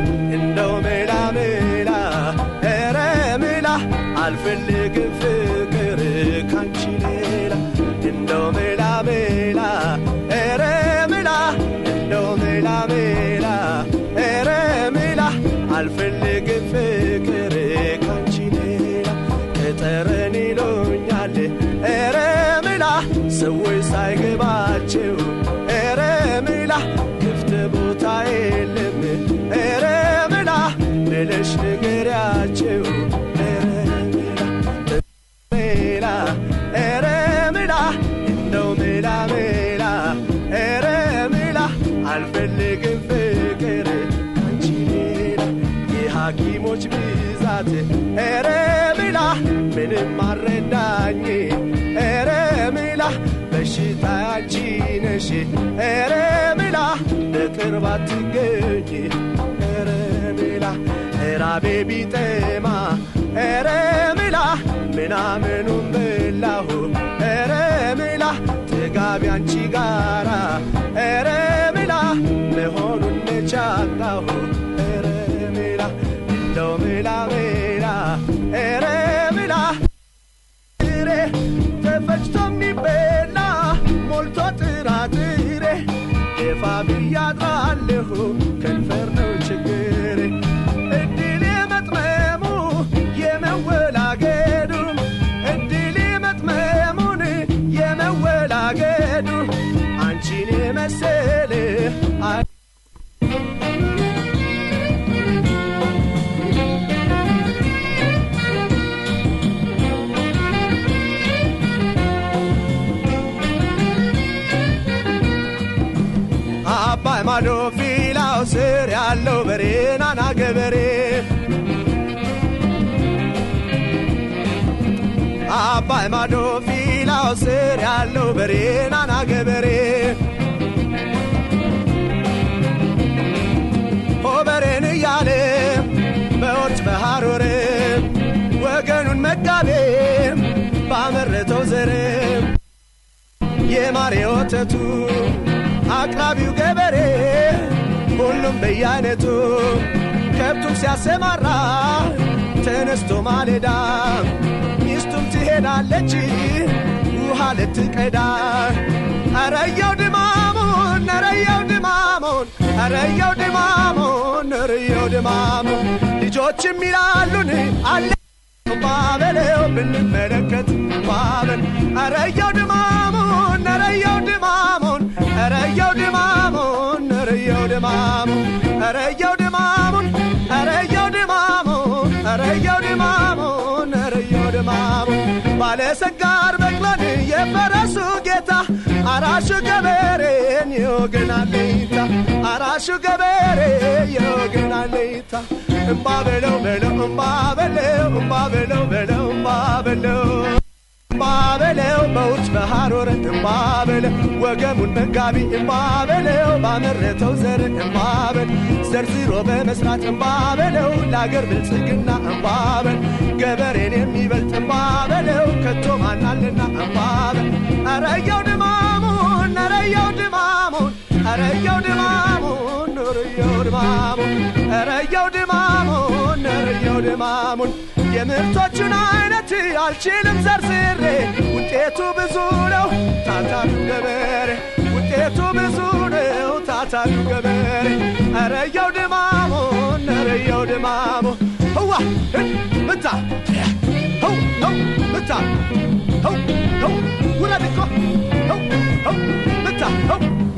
እንደው ሜላ ሜላ ኧረ ሜላ አልፈልግም ፍቅር ካንቺ ሌላ እንደው ሜላ ሜላ ኧረ ሜላ እንደው ሜላ ሜላ ኧረ ሜላ አልፈልግም ፍቅር ካንቺ ሌላ ቅጠረን ይሉኛል ኧረ ሜላ ሰዎች ሳይገባቸው ኧረ ሜላ ክፍት ቦታ የለም ኧረ ሜላ ብለሽ ንገሪያቸው ኧረ ሜላ ሜላ ኧረ ሜላ እንደው ሜላ ሜላ ኧረ ሜላ አልፈልግም ፍቅር አንቺ ሌላ የሐኪሞች ብዛት ኧረ ሜላ ምንም አረዳኝ ኧረ ሜላ በሽታ አንቺ ነሽ ኧረ ሜላ በቅርብ አትገኝ ኧረ ሜላ ራቤ ቢጠማ ኧረ ሜላ ምናምኑን በላሁ ኧረ ሜላ ጥጋቢ አንቺ ጋራ ኧረ ሜላ መሆኑን ነቻጣሁ ኧረ ሜላ እንደው ሜላ ሜላ ኧረ ሜላ ጥሬ ተፈጭቶ የሚበላ ሞልቶ ጥራጥሬ ደፋ ብያድራለሁ ከንፈር ነው ችግሬ እድል የመጥመሙ የመወላገዱ እድል የመጥመሙን የመወላገዱ አንቺን የመሰለ አባይ ማዶ ፊላው ስር ያለው በሬ ናና ገበሬ አባይ ማዶ ፊላው ስር ያለው በሬ ናና ገበሬ ሆበሬን እያለ በወርጭ በሐሮር ወገኑን መጋቤ ባመረተው ዘር የማሬ ወተቱ አቅራቢው ገበሬ ሁሉም በየአይነቱ ከብቱን ሲያሰማራ ተነስቶ ማለዳ ሚስቱም ትሄዳለች ውሃ ልትቀዳ አረየው ድማሙን አረየው ድማሙን አረየው ድማሙን አረየው ድማሙን ልጆችም ይላሉን አለ ባበለው ብንመለከት ባበል አረየው ድማሙን አረየው ድማሙን አረየው ድማሙን አረየው ድማሙን አረየው ድማሙን አረየው ድማሙን አረየው ድማሙን አረየው ድማሙን ባለሰጋር በቅሎን የፈረሱ ጌታ አራሹ ገበሬን የወገናለይታ አራሹ ገበሬ የወገናለይታ እምባ በለው በለው እምባ በለው እምባ በለው በለው እምባ በለው እምባ በለው በውጭ በሐሮር እምባ በለው ወገሙን መጋቢ እምባ በለው ባመረተው ዘር እምባ በል ዘርዝሮ በመስራት እምባ በለው ለአገር ብልጽግና እምባ በል ገበሬን የሚበልጥ እምባ በለው ከቶ ማናልና እምባ በል አረየው ድማሙን አረየው ድማሙን አረየው ድማሙን ኑርየው ድማሙን አረየው ድማሙን አረየው ድማሙን የምርቶቹን አይነት አልችልም ዘርዝሬ ውጤቱ ብዙ ነው ታታሉ ገበሬ ውጤቱ ብዙ ነው ታታሉ ገበሬ አረየው ድማሙን አረየው ድማሙ ህዋ ምታ ህው ህው ምታ ህው ህው ውለድ እኮ ህው ህው ምታ ህው